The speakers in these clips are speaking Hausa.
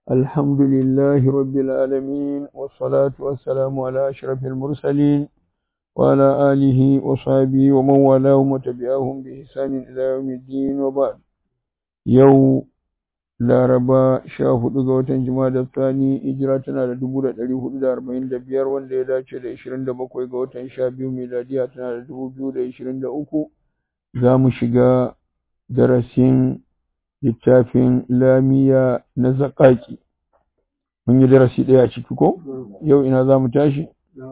الحمد لله رب العالمين والصلاة والسلام على أشرف المرسلين وعلى آله وصحبه ومن والاهم وتبعهم بإحسان إلى يوم الدين وبعد يوم Laraba sha hudu ga watan Jumada Thani hijira tana da dubu da ɗari hudu da arba'in da biyar wanda ya dace da ishirin da bakwai ga watan sha biyu miladiya tana da dubu biyu da ishirin da uku za mu shiga darasin littafin lamiya na zaƙaƙi mun yi darasi ɗaya a ciki ko yau ina za mu tashi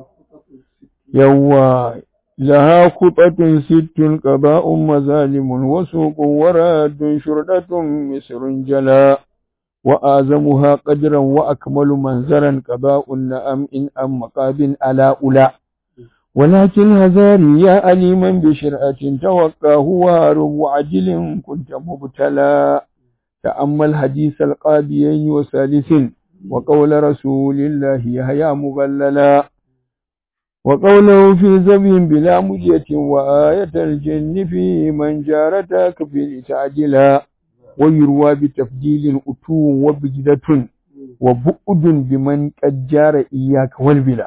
yawwa لها خطة ست قضاء مظالم وسوق وراد شردة مصر جلا وآزمها قدرا وأكمل منزرا قضاء النأم إن أم مقاب على أولى ولكن هزاري يا أليما بشرعة توقى هو رب عجل كنت مبتلى تأمل حديث القابيين وثالث وقول رسول الله يهيا مغللا وقوله في زبي بلا مجية وآية الجن في من جارتك في تعجلا ويروى بتفديل أتو وبجدة وبؤد بمن قد جار إياك والبلا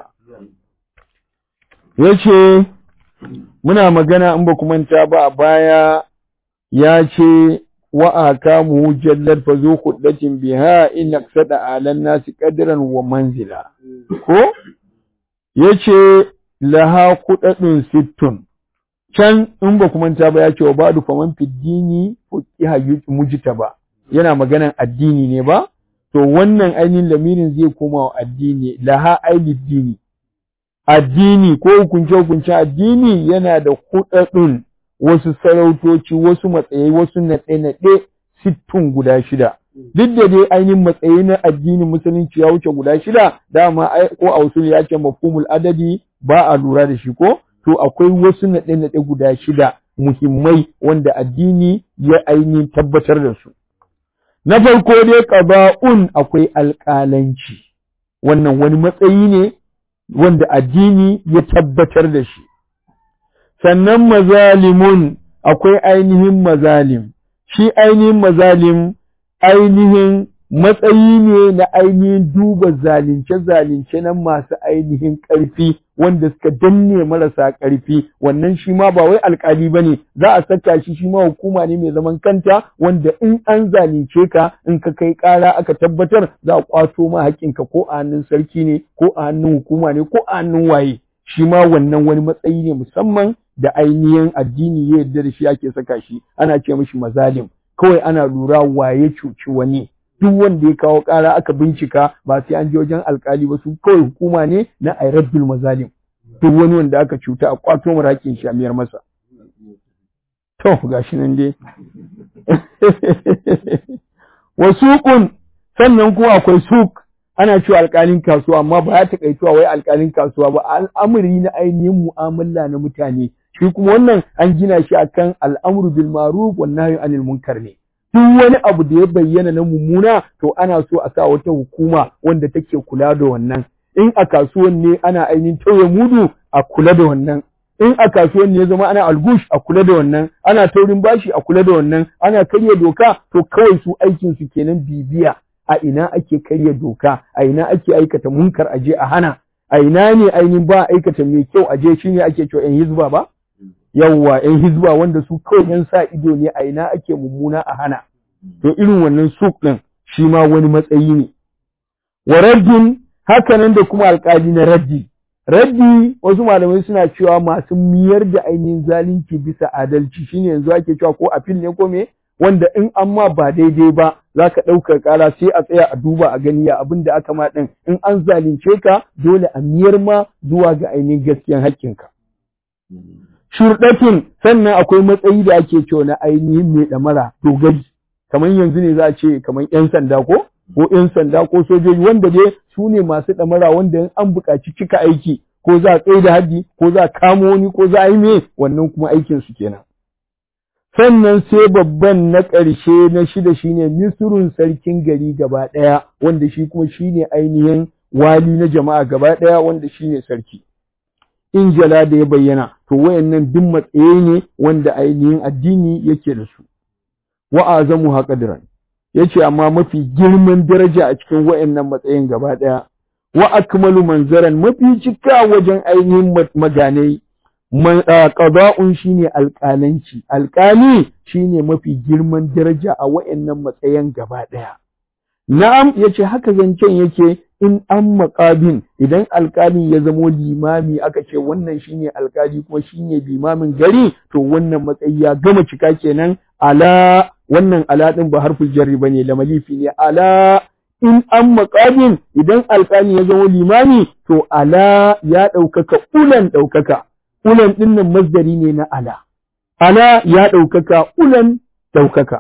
yace muna magana in ba ku manta ba a baya ya ce wa akamu jallar fa zu khuddatin biha in aqsada alan nasi qadran wa manzila ko yace laha kuɗaɗin sittun can in ba ku manta ba ya ce wa ba'du faman fiddini fuqiha mujita ba yana maganan addini ne ba to wannan ainihin lamirin zai koma wa addini laha ainihin addini ko hukunce hukunce addini yana da kuɗaɗin wasu sarautoci wasu matsayi wasu naɗe-naɗe sittun guda shida duk da dai ainihin matsayi na addinin musulunci ya wuce guda shida dama ko a usul ya ce mafhumul adadi ba a lura da shi ko to akwai wasu naɗe-naɗe guda shida muhimmai wanda addini ya ainihin tabbatar da su na farko dai ƙaba'un akwai alƙalanci wannan wani matsayi ne wanda addini ya tabbatar da shi sannan mazalimun akwai ainihin mazalim shi ainihin mazalim ainihin matsayi ne na ainihin duba zalunce-zalunce na masu ainihin ƙarfi wanda suka danne marasa ƙarfi wannan shi ma ba wai alƙali ba ne za a saka shi shi ma hukuma ne mai zaman kanta wanda in an zalunce ka in ka kai ƙara aka tabbatar za a ƙwato ma haƙƙinka ko a hannun sarki ne ko a hannun hukuma ne ko a hannun waye shi ma wannan wani matsayi ne musamman da ainihin addini ya yarda da shi ake saka shi ana ce mishi mazalim kawai ana lura waye cuci wani duk wanda ya kawo ƙara aka bincika ba sai an je wajen alkali ba su kawai hukuma ne na airaddul mazalim duk wani wanda aka cuta a kwato marakin shi a miyar masa to gashi nan dai wasuqun sannan kuma akwai suk ana cewa alkalin kasuwa amma ba ya takaituwa wai alkalin kasuwa ba al'amari na ainihin mu'amala na mutane shi kuma wannan an gina shi akan al'amru bil ma'ruf wan nahyi anil munkar ne duk wani abu da ya bayyana na mummuna to ana so a sa wata hukuma wanda take kula da wannan in a kasuwan ne ana ainihin tauye mudu a kula da wannan in a kasuwan ne ya zama ana algush a kula da wannan ana taurin bashi a kula da wannan ana karya doka to kawai su aikin su kenan bibiya a ina ake karya doka a ina ake aikata munkar aje a hana a ina ne ainihin ba aikata mai kyau aje shine ake cewa yan hizba ba yawwa ‘yan hizba wanda su kawai ‘yan sa ido ne a ina ake mummuna a hana, to irin wannan suk ɗin shi ma wani matsayi ne. Wa raddin hakanan da kuma alƙali na raddi. Raddi wasu malamai suna cewa masu miyar da ainihin zalunci bisa adalci shine yanzu ake cewa ko a fil ne ko me wanda in an ma ba daidai ba za ka ɗaukar ƙara sai a tsaya a duba a gani ya abin da aka ma ɗin in an zalunce ka dole a miyar ma zuwa ga ainihin gaskiyan haƙƙinka. shurɗatin sannan akwai matsayi da ake cewa na ainihin mai ɗamara dogari kamar yanzu ne za a ce kamar ‘yan sanda ko ko ‘yan sanda ko sojoji wanda dai su ne masu ɗamara wanda in an buƙaci cika aiki ko za a tsaye da haji ko za a kamo wani ko za a yi me wannan kuma aikin su kenan sannan sai babban na ƙarshe na shida shine misrun sarkin gari gaba ɗaya wanda shi kuma shine ainihin wali na jama'a gaba ɗaya wanda shine sarki in jala da ya bayyana to wayannan duk matsayi ne wanda ainihin addini yake da su wa azamu haqadran yace amma mafi girman daraja a cikin wayannan matsayin gaba daya wa akmalu manzaran mafi cika wajen ainihin maganai qada'un shine alƙalanci alƙali shine mafi girman daraja a wayannan matsayin gaba daya na'am yace haka zancen yake in an maƙabin idan alƙali ya zamo limami aka ce wannan shine alƙali kuma shine limamin gari to wannan matsayi ya gama cika kenan ala wannan ala din ba harful jarri bane da malifi ne ala in an maƙabin idan alƙali ya zamo limami to ala ya ɗaukaka ulan ɗaukaka ulan ɗin nan masdari ne na ala ala ya ɗaukaka ulan ɗaukaka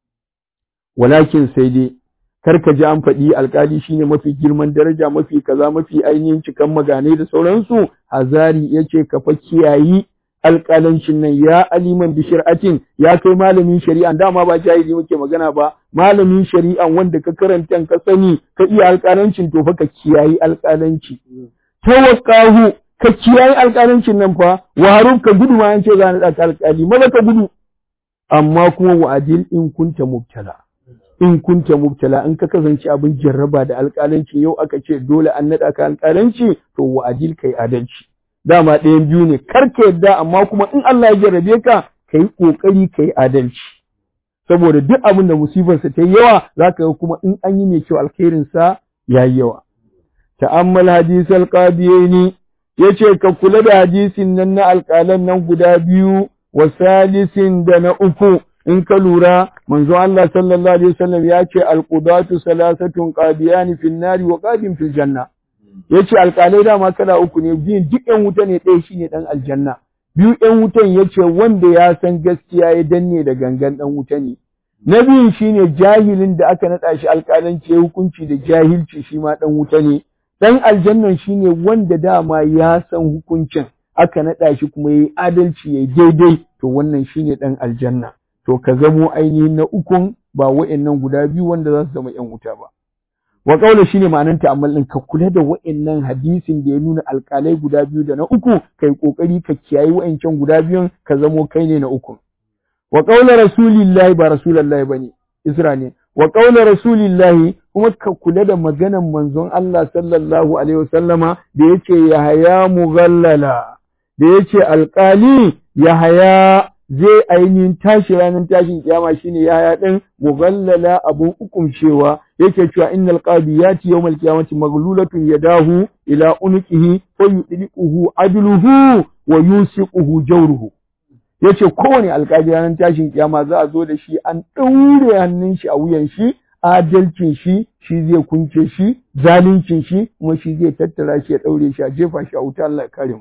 walakin sai dai kar ka ji an faɗi alkali shine mafi girman daraja mafi kaza mafi ainihin cikan maganai da sauransu hazari yace ka fa kiyayi alƙalancin nan ya aliman bi shari'atin ya kai malamin shari'a dama ba jahili muke magana ba malamin shari'a wanda ka karanta ka sani ka iya alƙalancin to fa ka kiyayi alƙalanci tawaqqahu ka kiyayi alƙalancin nan fa wa haruf ka gudu ma an ce za na alƙali maza ka gudu amma kuma wa'adil in kunta mubtala in kunta mubtala in ka kasance abin jarraba da alƙalanci yau aka ce dole an naɗa ka alƙalanci to wa adil kai adalci dama ɗayan biyu ne kar ka yadda amma kuma in Allah ya jarrabe ka kai kokari kai adalci saboda duk abin da musibar sa ta yi yawa zaka ga kuma in an yi mai kyau alkhairin sa yayi yawa ta'ammal hadis alqadiyaini yace ka kula da hadisin nan na alƙalan nan guda biyu wa salisin da na uku in ka lura manzo Allah sallallahu alaihi wasallam ya ce alqudatu salasatun qadiyani fil nari wa qadim fil janna yace alƙalai dama kala uku ne biyun duk ƴan wuta ne ɗaya shine dan aljanna biyu ƴan wutan yace wanda ya san gaskiya ya danne da gangan dan wuta ne na biyun shine jahilin da aka naɗa shi alƙalanci ya hukunci da jahilci shi ma dan wuta ne dan aljannan shine wanda dama ya san hukuncin aka naɗa shi kuma yayi adalci yayi daidai to wannan shine dan aljanna to ka zamo ainihin na ukun ba wa'annan guda biyu wanda za su zama ‘yan wuta ba. Wa ƙaula shi ne ma'anar ta'ammal ɗin ka kula da wa'annan hadisin da ya nuna alƙalai guda biyu da na uku kai ƙoƙari ka kiyayi wa'ancan guda biyun ka zamo kai ne na ukun. Wa ƙaula rasulillahi ba rasulallahi ba ne, Isra ne. Wa ƙaula rasulillahi kuma ka kula da maganan manzon Allah sallallahu alaihi wasallama da yace Yahaya mughallala da yace alƙali Yahaya zai ainihin tashi ranar tashin kiyama shine yaya din mughallala abun hukumcewa yake cewa innal qadiyati yawmal qiyamati maghlulatun yadahu ila unqihi fa yudliquhu adluhu wa yusiquhu jawruhu yace kowane alƙali ranar tashin kiyama za a zo da shi an ɗaure hannun shi a wuyan shi adalcin shi shi zai kunce shi zaluncin shi kuma shi zai tattara shi ya ɗaure shi a jefa shi a wuta Allah ya kare mu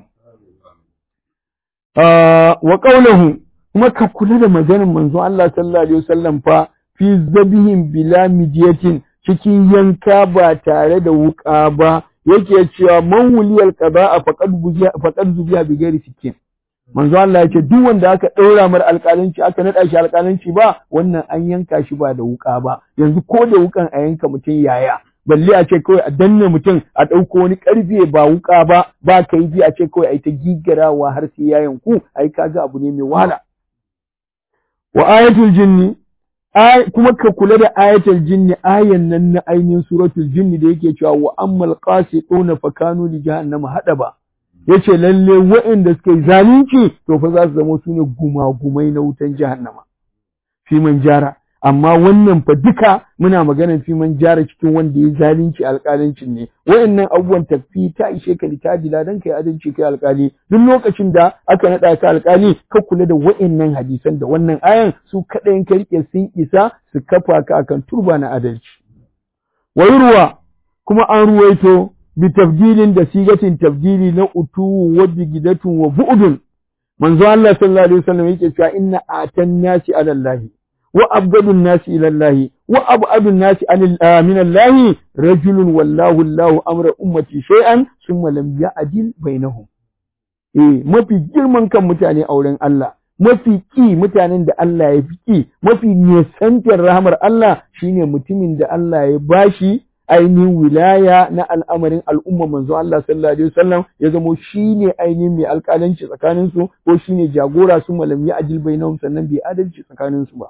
wa qawluhu kuma ka kula da maganar manzon Allah sallallahu alaihi wasallam fa fi zabihin bila midiyatin cikin yanka ba tare da wuka ba yake cewa man wuliyal qada'a faqad buziya faqad zubiya bi ghairi sikin manzon Allah yake duk wanda aka daura mar alƙalanci aka nada shi alƙalanci ba wannan an yanka shi ba da wuka ba yanzu ko da wukan a yanka mutum yaya balle a ce kawai a danne mutum a ɗauko wani ƙarfe ba wuka ba ba kaifi a ce kawai a yi ta gigarawa har sai ya yanku ai kaga abu ne mai wahala wa ayatul jinni kuma ka kula da ayatul jinni ayan nan na ainihin suratul jinni da yake cewa wa ammal qasituna fa kanu li jahannama hadaba yace lalle waɗanda suka yi zalunci to fa za su zama su ne gumagumai na wutan jahannama fi man jara amma wannan fa duka muna maganar fi man jara cikin wanda ya zalunci alƙalancin ne wayannan abubuwan tafi ta ishe ka litadila dan kai adalci kai alƙali duk lokacin da aka naɗa ka alƙali ka kula da wayannan hadisan da wannan ayan su kaɗai ka rike sun isa su kafa ka akan turba na adalci wayurwa kuma an ruwaito bi tafdilin da sigatin tafdili na utu wa bigidatun wa bu'dun manzo Allah sallallahu alaihi wasallam yake cewa inna atan nasi ala Allah wa abgadun nasi ila Allah wa abadun nasi min Allah rajulun wallahu Allah amra ummati shay'an thumma lam ya'dil bainahum eh mafi girman kan mutane auren Allah mafi ki mutanen da Allah ya fi ki mafi nisantar rahmar Allah shine mutumin da Allah ya bashi ainihin wilaya na al'amarin al'umma manzo Allah sallallahu alaihi wasallam ya zamo shine ainihin mai alƙalanci tsakanin su ko shine jagora su malam ya ajil bainahum sannan bai adalci tsakanin su ba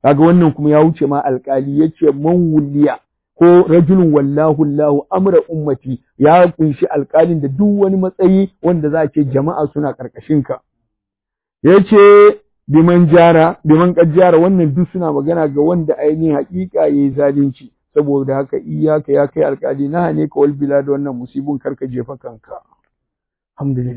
kaga wannan kuma ya wuce ma alƙali yace man wuliya ko rajulun wallahu Allahu amra ummati ya kunshi alƙalin da duk wani matsayi wanda za a ce jama'a suna ƙarƙashin ka yace biman jara biman kajjara wannan duk suna magana ga wanda ainihin haƙiƙa yayi zalunci saboda haka iyaka ya kai alƙali na ne ka wal bilad wannan musibun karka jefa kanka alhamdulillah